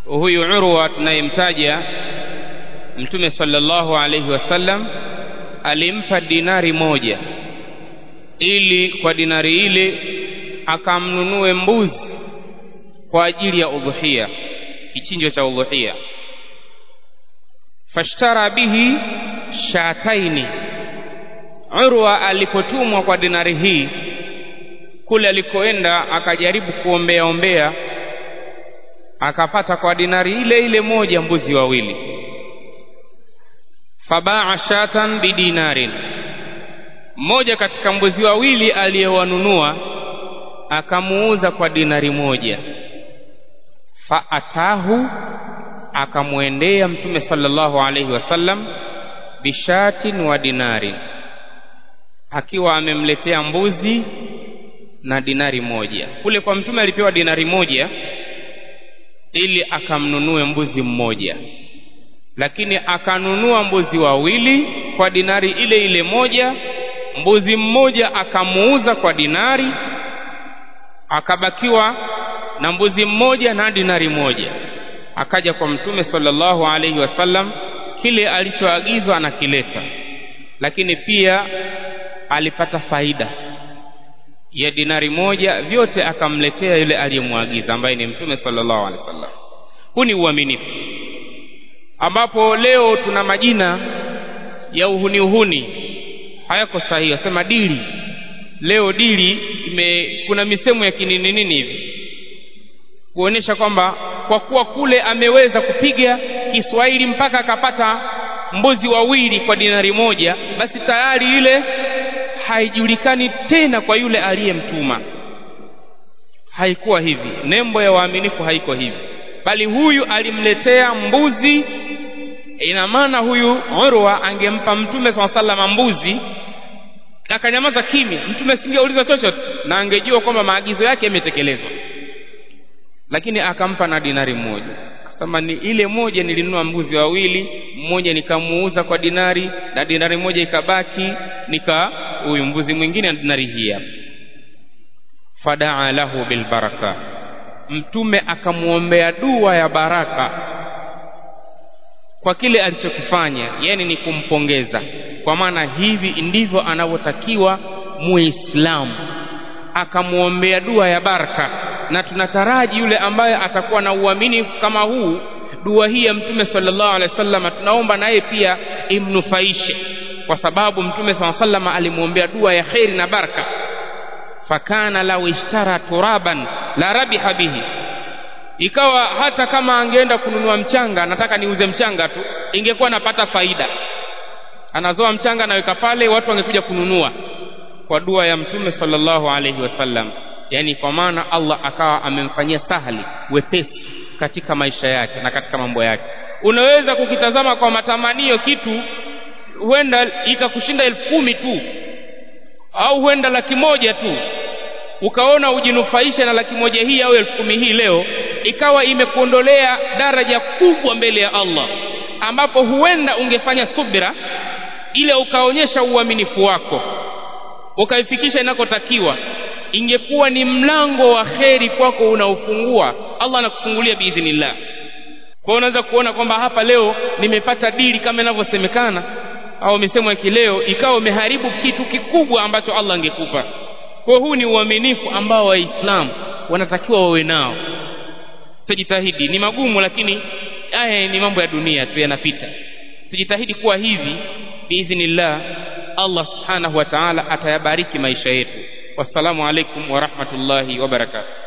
huyu urwa tunayemtaja mtume sallallahu alaihi wasallam alimpa dinari moja ili kwa dinari ile akamnunue mbuzi kwa ajili ya udhuhia kichinjo cha udhuhia fashtara bihi shataini urwa alipotumwa kwa dinari hii kule alikoenda akajaribu kuombea ombea akapata kwa dinari ile ile moja mbuzi wawili fabaa shatan bidinarin mmoja katika mbuzi wawili aliyewanunua akamuuza kwa dinari moja faatahu akamwendea mtume sallallahu alaihi wasallam bishatin wa dinarin akiwa amemletea mbuzi na dinari moja kule kwa mtume alipewa dinari moja ili akamnunue mbuzi mmoja lakini akanunua mbuzi wawili kwa dinari ile ile moja mbuzi mmoja akamuuza kwa dinari akabakiwa na mbuzi mmoja na dinari moja akaja kwa mtume sallallahu alaihi wasallam kile alichoagizwa anakileta lakini pia alipata faida ya dinari moja vyote akamletea yule aliyemwagiza ambaye ni mtume sallallahu alaihi wasallam huu ni uaminifu ambapo leo tuna majina ya uhuni uhuni hayako sahihi wasema dili leo dili ime, kuna misemo ya kinini nini hivi kuonesha kwamba kwa kuwa kule ameweza kupiga Kiswahili mpaka akapata mbuzi wawili kwa dinari moja basi tayari ile haijulikani tena kwa yule aliyemtuma haikuwa hivi nembo ya waaminifu haiko hivi bali huyu alimletea mbuzi ina maana huyu Urwa angempa mtume swalla sallam mbuzi akanyamaza kimya mtume asingeuliza chochote na angejua kwamba maagizo yake yametekelezwa lakini akampa na dinari moja akasema ni ile moja nilinunua mbuzi wawili mmoja nikamuuza kwa dinari na dinari moja ikabaki nika huyu mbuzi mwingine na dinari hii hapa fadaa lahu bilbaraka mtume akamwombea dua ya baraka kwa kile alichokifanya yani ni kumpongeza kwa maana hivi ndivyo anavyotakiwa muislamu akamwombea dua ya baraka na tunataraji yule ambaye atakuwa na uaminifu kama huu dua hii ya mtume sallallahu alaihi wasallam tunaomba naye pia imnufaishe kwa sababu mtume sallallahu alaihi wasallam alimwombea dua ya kheri na baraka fakana lau ishtara turaban la rabiha bihi ikawa hata kama angeenda kununua mchanga nataka niuze mchanga tu ingekuwa napata faida anazoa mchanga anaweka pale watu wangekuja kununua kwa dua ya mtume sallallahu alaihi wasallam yani kwa maana Allah akawa amemfanyia sahali wepesi katika maisha yake na katika mambo yake unaweza kukitazama kwa matamanio kitu huenda ikakushinda elfu kumi tu au huenda laki moja tu ukaona ujinufaishe na laki moja hii au elfu kumi hii leo ikawa imekuondolea daraja kubwa mbele ya Allah ambapo huenda ungefanya subira ile ukaonyesha uaminifu wako ukaifikisha inakotakiwa ingekuwa ni mlango wa kheri kwako unaofungua Allah anakufungulia biidhnillah kwa hiyo unaweza kuona kwamba hapa leo nimepata dili kama inavyosemekana au misemo ya kileo ikawa umeharibu kitu kikubwa ambacho Allah angekupa kwa huu ni uaminifu ambao waislamu wanatakiwa wawe nao tujitahidi ni magumu lakini haya ni mambo ya dunia tu yanapita tujitahidi kuwa hivi biidhnillah Allah subhanahu wa ta'ala atayabariki maisha yetu wassalamu alaikum wa rahmatullahi wa barakatuh